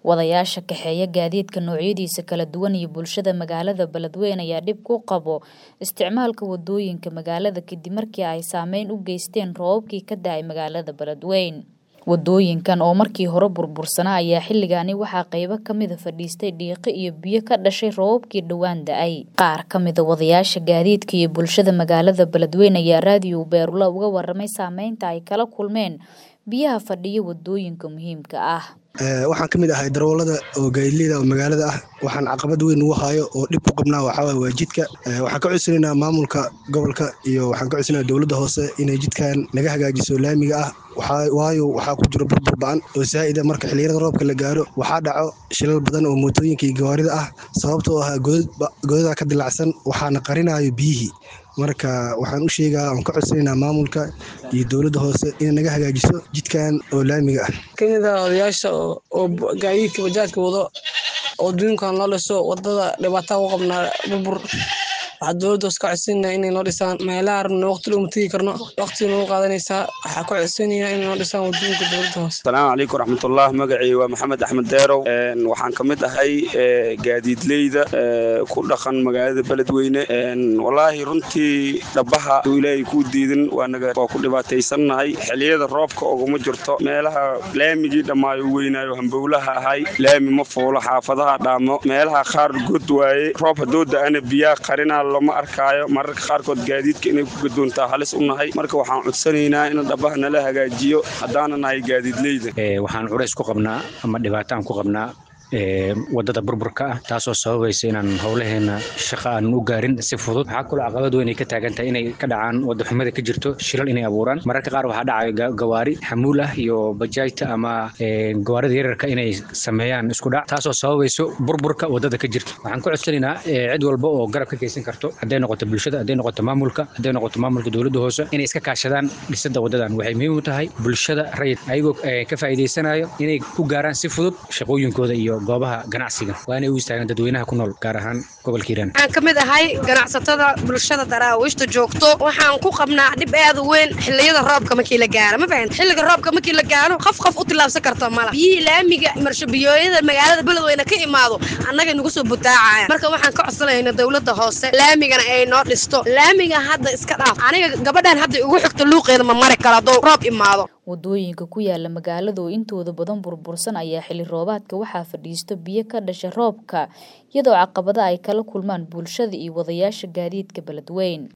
wadayaasha kaxeeya gaadiidka noocyadiisa kala duwan iyo bulshada magaalada beledweyne ayaa dhib ku qabo isticmaalka wadooyinka magaalada kadib markii ay saameyn u geysteen roobabkii ka da-ay magaalada beledweyne wadooyinkan oo markii hore burbursanaa ayaa xilligaani waxaa qeybo kamida fadhiistay dhiiqo iyo biyo ka dhashay roobabkii dhowaan da-ay qaar kamida wadayaasha gaadiidka iyo bulshada magaalada beledweyne ayaa raadiyo beerula uga waramay saameynta ay kala kulmeen biyaha fadhiya wadooyinka muhiimka ah waxaan ka mid ahay darawalada oo gaadileyda oo magaalada ah waxaan caqabad weyn ugu hayo oo dhib ku qabnaa waxaawaye waa jidka waxaan ka codsanaynaa maamulka gobolka iyo waxaan ka codsanaynaa dowladda hoose inay jidkan naga hagaajiso laamiga ah waayo waxaa ku jiro burbur ba-an oo saa'ida marka xilliyada roobka la gaaro waxaa dhaco shilal badan oo mootooyinka iyo gawaarida ah sababtoo ah godada ka dilacsan waxaana qarinayo biyihii marka waxaan u sheegaa aan ka codsanaynaa maamulka iyo dowladda hoose inay naga hagaajiso jidkan oo laamiga ah kamid a odayaasha oo gaadiidka bajaajka wado oo duunkan loo dhiso wadada dhibaataa u qabnaa burbur waxaa dowladda hoos ka codsanayna inay noo dhisaan meelaha rabna waqti looma tegi karno waqti nagu qaadanaysaa waxaa ka codsanaya inay noo dhisaan wadooyinka dowladda hoose asalaamu calaykum raxmatullah magacii waa maxamed axmed deerow waxaan ka mid ahay gaadiidleyda ku dhaqan magaalada beledweyne wallaahi runtii dhabaha uu ilaahay kuu diidin waanaga waa ku dhibaataysannahay xilliyada roobka oguma jirto meelaha laamigii dhammaayo u weynaayo hambowlaha ahay laami ma fuulo xaafadaha dhaamo meelaha qaar god waaye roob haddoo da-ana biyaa qarinaa lama arkaayo mararka qaarkood gaadiidka inay ku gadoontaa halis u nahay marka waxaan codsanaynaa in dhabaha nala hagaajiyo haddaana nahay gaadiidleyda waxaan culays ku qabnaa ama dhibaataan ku qabnaa wadada burburka ah taasoo sababaysa inaan howlaheena shaqa aanan u gaarin si fudud waxaa kaloo caqabad weyn ay ka taagan tahay inay ka dhacaan wadaxumada ka jirto shilal inay abuuraan mararka qaar waxaa dhacayo gawaari xamuul ah iyo bajaajta ama gawaarida yararka inay sameeyaan isku dhac taasoo sababayso burburka wadada ka jirto waxaan ku codsanaynaa cid walba oo garab ka geysan karto hadday noqoto bulshada hadday noqoto maamulka hadday noqoto maamulka dowladda hoose inay iska kaashadaan dhisada wadadan waxay muhiim u tahay bulshada rayid ayagoo ka faa'iidaysanayo inay ku gaaraan si fudud shaqooyinkooda iyo goobaha ganacsiga waa inay u istaagaan dadweynaha ku nool gaar ahaan gobolka hiiraan waxaan ka mid ahay ganacsatada bulshada daraawiishta joogto waxaan ku qabnaa dhib aad u weyn xilliyada roobka markii la gaaro ma fahan xilliga roobka markii la gaaro qof qof u tillaabsan karto mala biyihii laamiga marshobiyooyada magaalada beledweyne ka imaado annagay nagu soo butaacayaan marka waxaan ka codsanayna dowladda hoose laamigana ay noo dhisto laamiga hadda iska dhaaf aniga gabadhan hadda igu xigto luuqeeda ma mari karo hadduu roob imaado wadooyinka ku yaala magaalada oo intooda badan burbursan ayaa xilli roobaadka waxaa fadhiisto biyo ka dhasha roobka iyadoo caqabada ay kala kulmaan bulshada iyo wadayaasha gaadiidka beledweyne